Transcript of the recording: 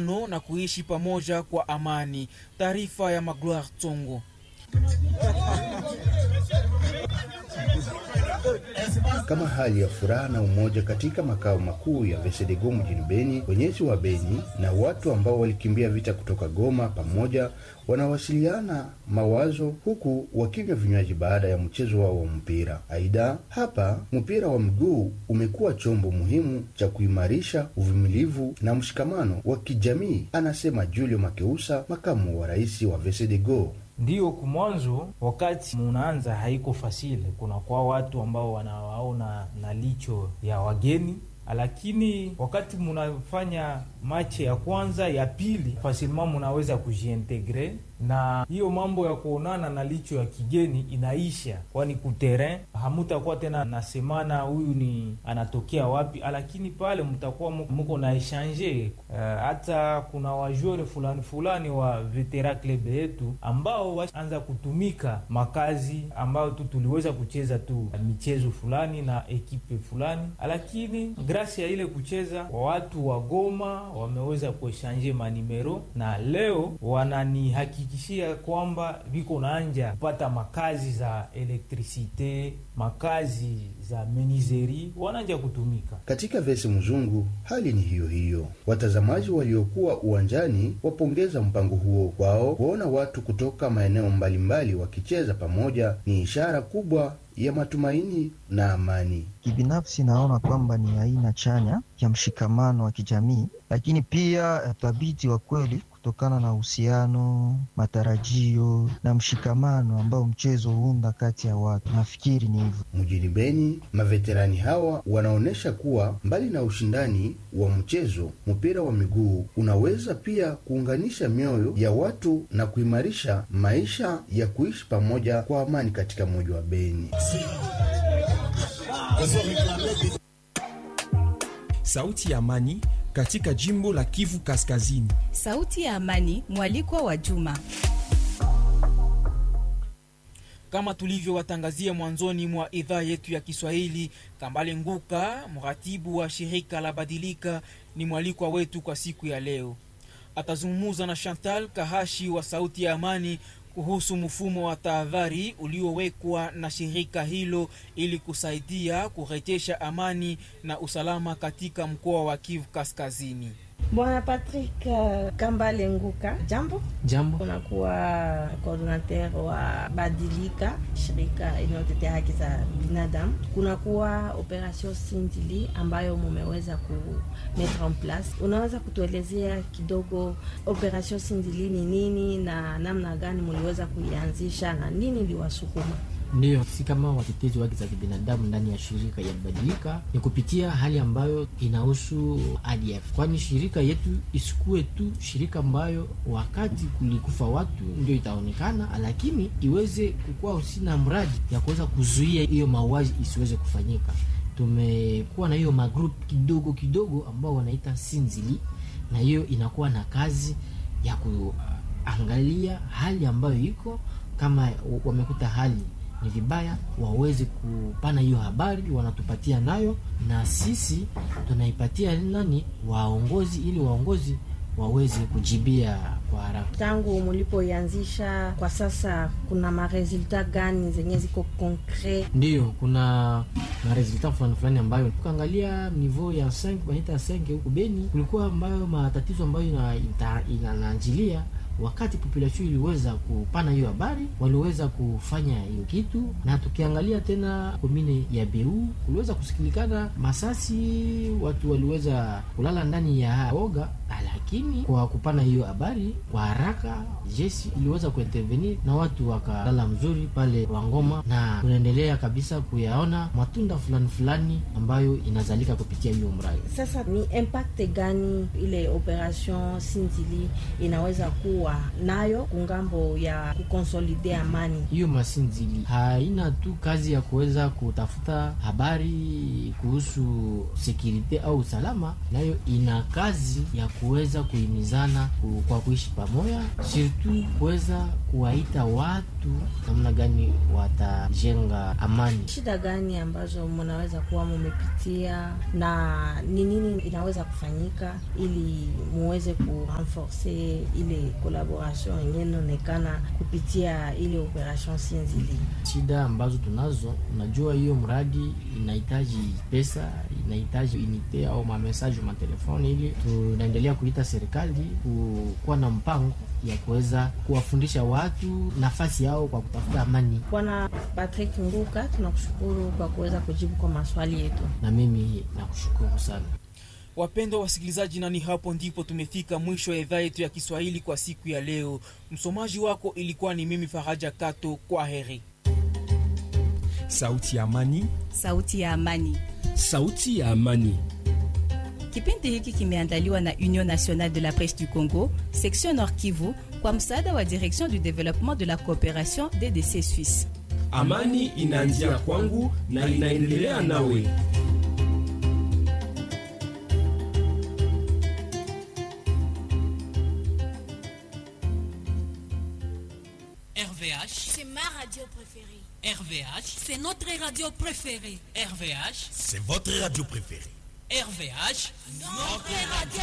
mshikamano na kuishi pamoja kwa amani. Taarifa ya Magloire Tsongo. Kama hali ya furaha na umoja katika makao makuu ya Vesedego mjini Beni, wenyeji wa Beni na watu ambao walikimbia vita kutoka Goma pamoja wanawasiliana mawazo huku wakinywa vinywaji baada ya mchezo wao wa mpira. Aidha, hapa mpira wa miguu umekuwa chombo muhimu cha kuimarisha uvumilivu na mshikamano wa kijamii, anasema Julio Makeusa, makamu wa rais wa Vesedego. Ndiyo, kumwanzo wakati munaanza haiko fasile, kuna kwa watu ambao wanawaona na licho ya wageni, lakini wakati munafanya mache ya kwanza ya pili, fasilema munaweza kujiintegre na hiyo mambo ya kuonana na licho ya kigeni inaisha, kwani kuterrain hamutakuwa tena nasemana huyu ni anatokea wapi, lakini pale mtakuwa muko na echange. Uh, hata kuna wajuere fulani fulani wa vetera club yetu ambao waanza kutumika makazi ambayo tu tuliweza kucheza tu michezo fulani na ekipe fulani, lakini grasi ya ile kucheza wa watu wa Goma wameweza kuechange manimero na leo wananihaki kishia kwamba viko naanja kupata makazi za elektrisite, makazi za menizeri, wananja kutumika katika vesi mzungu. Hali ni hiyo hiyo. Watazamaji waliokuwa uwanjani wapongeza mpango huo kwao. Kuona watu kutoka maeneo mbalimbali wakicheza pamoja ni ishara kubwa ya matumaini na amani. Kibinafsi naona kwamba ni aina chanya ya mshikamano wa kijamii, lakini pia thabiti wa kweli kutokana na uhusiano, matarajio na mshikamano ambao mchezo huunda kati ya watu. Nafikiri ni hivyo. Mjini Beni, maveterani hawa wanaonyesha kuwa mbali na ushindani wa mchezo, mpira wa miguu unaweza pia kuunganisha mioyo ya watu na kuimarisha maisha ya kuishi pamoja kwa amani katika mji wa Beni. Sauti ya Amani katika jimbo la Kivu Kaskazini. Sauti ya Amani, mwalikwa wa Juma. Kama tulivyowatangazia mwanzoni mwa idhaa yetu ya Kiswahili, Kambale Nguka, mratibu wa shirika la Badilika, ni mwalikwa wetu kwa siku ya leo. Atazungumza na Chantal Kahashi wa Sauti ya Amani kuhusu mfumo wa tahadhari uliowekwa na shirika hilo ili kusaidia kurejesha amani na usalama katika mkoa wa Kivu Kaskazini. Bwana Patrick uh, Kambale Nguka, jambo. Jambo. Unakuwa coordinateur wa Badilika, shirika inayotetea haki za binadamu. Kunakuwa operation Sindili ambayo mumeweza ku mettre en place. Unaweza kutuelezea kidogo operation Sindili ni nini na namna gani muliweza kuianzisha na nini liwasukuma? Ndiyo, si kama watetezi wa haki za kibinadamu ndani ya shirika ya Badilika ni kupitia hali ambayo inahusu ADF, kwani shirika yetu isikuwe tu shirika ambayo wakati kulikufa watu ndio itaonekana, lakini iweze kukuwa usina mradi ya kuweza kuzuia hiyo mauaji isiweze kufanyika. Tumekuwa na hiyo magrup kidogo kidogo ambao wanaita Sinzili, na hiyo inakuwa na kazi ya kuangalia hali ambayo iko kama wamekuta hali ni vibaya waweze kupana hiyo habari, wanatupatia nayo, na sisi tunaipatia nani waongozi, ili waongozi waweze kujibia kwa haraka. Tangu mulipoianzisha kwa sasa, kuna maresulta gani zenye ziko konkret? Ndiyo, kuna maresulta fulani fulani ambayo tukaangalia niveau ya 5 wanaita 5 huku Beni, kulikuwa ambayo matatizo ambayo inananjilia ina wakati population iliweza kupana hiyo habari, waliweza kufanya hiyo kitu, na tukiangalia tena komine ya Beu kuliweza kusikilikana masasi, watu waliweza kulala ndani ya oga, lakini kwa kupana hiyo habari kwa haraka jeshi iliweza kuintervenir na watu wakalala mzuri pale Wangoma, na tunaendelea kabisa kuyaona matunda fulani fulani ambayo inazalika kupitia hiyo mradi. Sasa ni impact gani ile operation Sinzili inaweza kuwa nayo kungambo ya kukonsolide amani? Hiyo masinzili haina tu kazi ya kuweza kutafuta habari kuhusu sekurite au usalama, nayo ina kazi ya kuweza kuweza kuhimizana ku- kwa kuishi pamoja, surtout kuweza kuwaita watu namna gani watajenga amani. Shida gani ambazo mnaweza kuwa mumepitia na ni nini inaweza kufanyika ili muweze kurenforce ile collaboration yenyewe inaonekana kupitia ile operation Sinzili? shida ambazo tunazo, unajua hiyo mradi inahitaji pesa, inahitaji unite au mamesaje matelefoni, ili tunaendelea kuita serikali kuwa na mpango ya kuweza kuwafundisha watu nafasi yao kwa kutafuta amani. Bwana Patrick Nguka, tunakushukuru kwa kuweza kujibu kwa maswali yetu. Na mimi nakushukuru sana. Wapendwa wasikilizaji, nani hapo ndipo tumefika mwisho ya idhaa yetu ya Kiswahili kwa siku ya leo. Msomaji wako ilikuwa ni mimi Faraja Kato. Kwa heri. Sauti ya Amani, Sauti ya Amani. Sauti ya Amani. Kipindi hiki kimeandaliwa na Union Nationale de la Presse du Congo, section Nord Kivu, kwa msaada wa Direction du Développement de la Coopération DDC Suisse. Amani inaanzia kwangu na inaendelea nawe. RVH, C'est ma radio préférée. RVH, C'est notre radio préférée. RVH, C'est votre radio préférée. RVH, Notre radio